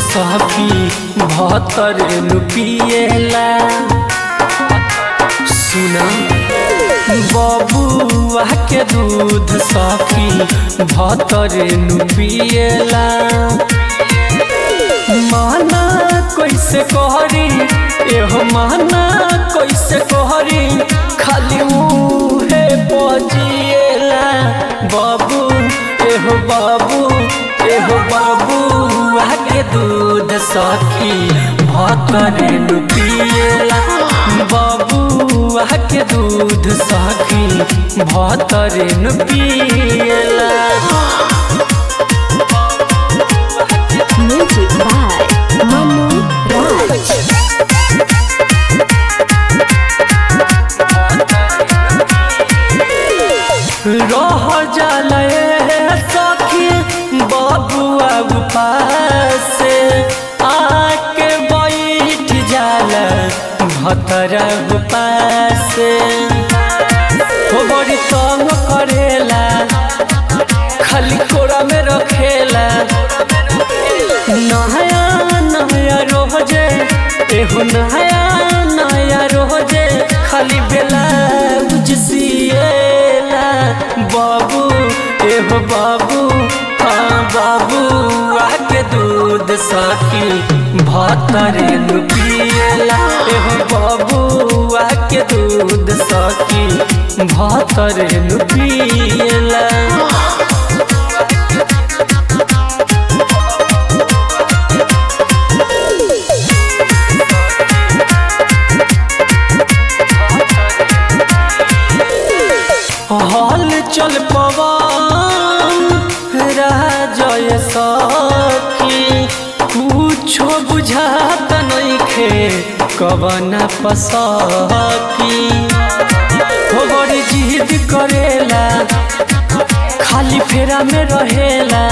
सखी भतर पिएला सुना बबुआ के दूध सखी भतर पिएला माना कैसे कहरी एहो माना कैसे कहरी खाली मुहे बजिएला बाबू एहो बाबू एहो बाबू आके दूध सखी भतरे पिएला बाबू आके दूध सखी भतरे पिएला Music by Manu Raj. रह जाले सखी बबुआ उपास आके बैठ जाला भतरा उपास हो बड़ी तंग करेला खाली कोरा में रखेला नया नया रोजे एहो नया नया रोजे खाली बेला सिएला बाबू एहो बाबू हाँ बाबू आके दूध सखी भतरे पिएला एहो बाबू आके दूध सखी भतरे पिएला हल चल पवन राजय सखी कुछो बुझात नइखे कवन पसकी हो बड़ी जिद करेला खाली फेरा में रहेला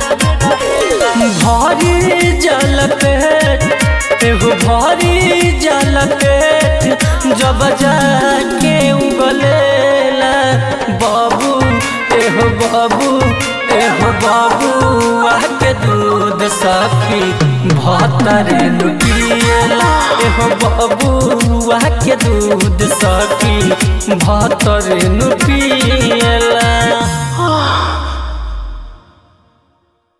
भारी जल पेट एगो भारी जल पेट जब जाके उगलेला बाबू एहो बाबू एहो बाबू आके दूध सखी भतरे पिएला एहो बाबू आके दूध सखी भतरे